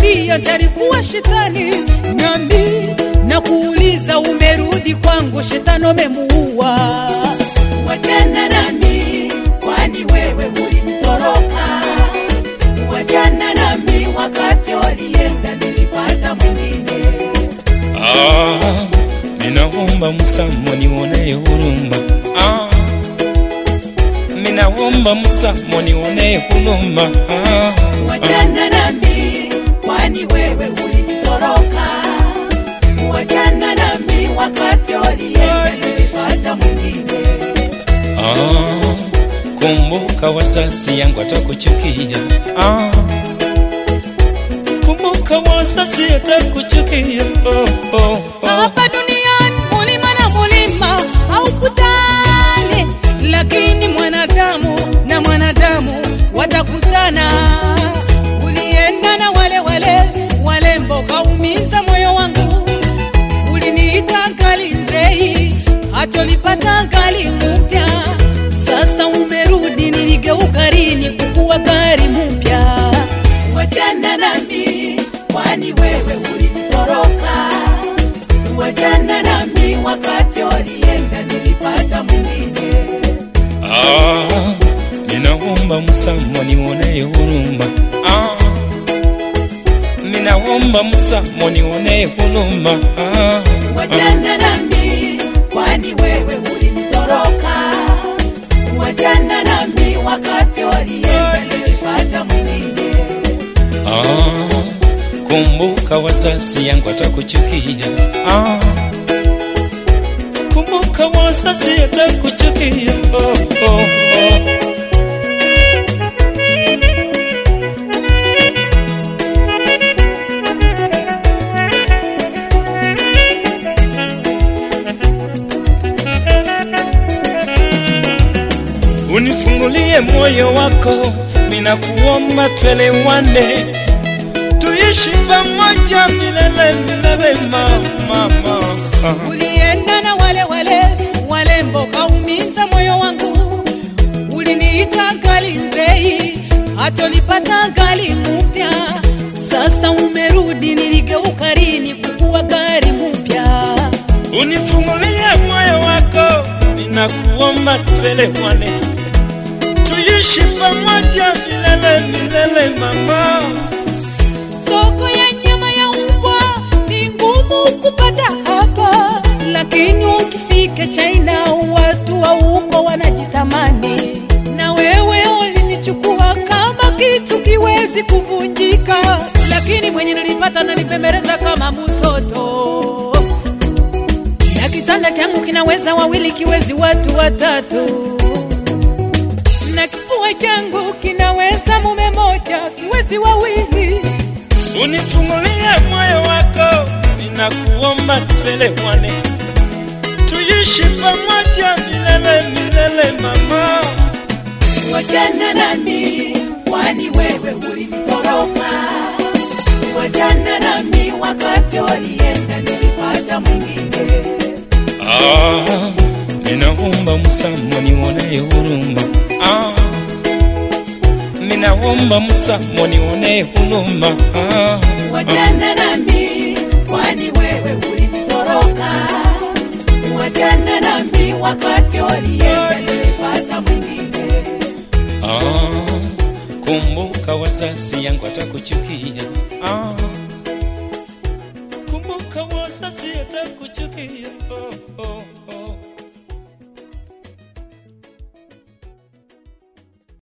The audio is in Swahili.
ulioniambia talikuwa shetani, nami na kuuliza umerudi kwangu, shetani umemuua. wachana nami, kwani wewe ulinitoroka. Wachana nami, wakati walienda nilipata mwingine. Ah, ninaomba msamo nionee huruma. Ah, ninaomba msamo nionee huruma. Ah, Wachana nami, kwani wewe ulinitoroka. Wachana nami, wakati walienda nilipata mwingine. ah, kumbuka wasasi yangu atakuchukia. Ah, kumbuka wasasi atakuchukia. Oh, oh, oh. Hapa duniani mulima na mulima haukutani, lakini mwanadamu na mwanadamu watakutana. Ulienda na wale wale walembo, kaumiza moyo wangu. Uliniita ngali nzei, hatolipata ngali mpya. Sasa umerudi, niligeuka rini kukuwa gari mpya. Wachana nami, kwani wewe ulinitoroka. Wachana nami, wakati walienda nilipata mwingine. Ah, ninaomba msamo nionee huruma. Ah, ninaomba msamo nionee huruma. Ah, Wachana nami, kwani wewe ulinitoroka. Wachana nami, wakati walienda nilipata mwingine. ah, kumbuka wasasi yangu atakuchukia. Ah, kumbuka wasasi atakuchukia. Oh, oh, oh. unifungulie moyo wako, minakuomba twelewane, tuishi pamoja milele milele, mama, mama. Ulienda na wale wale walembo, kaumiza moyo wangu. Uliniita ngali nzei, hatolipata ngali mpya. Sasa umerudi, niligeuka rini kukuwa gari mpya. Unifungulie moyo wako, ninakuomba twelewane, tuishi pamoja milele milele, mama. Soko ya nyama ya umbwa ni ngumu kupata hapa, lakini ukifika China watu wa huko wanajitamani. Na wewe ulinichukua kama kitu kiwezi kuvunjika, lakini mwenye nilipata nanipembeleza kama mtoto, na kitanda changu kinaweza wawili, kiwezi watu watatu, na kifua changu kinaweza mume moja, kiwezi wawili. Unifungulie moyo wako, ninakuomba twelewane, tuishi pamoja milele milele, mama. Wachana nami, kwani wewe ulinitoroka. Wachana nami, wakati walienda nilipata mwingine. Ah, ninaomba msamo nionee huruma. Ah, ninaomba msamo nionee huruma. Ah, Wachana nami, kwani wewe ulinitoroka. Wachana nami, wakati walienda nilipata mwingine. ah, kumbuka wasasi yangu atakuchukia. Ah, kumbuka wasasi atakuchukia. Oh, oh, oh.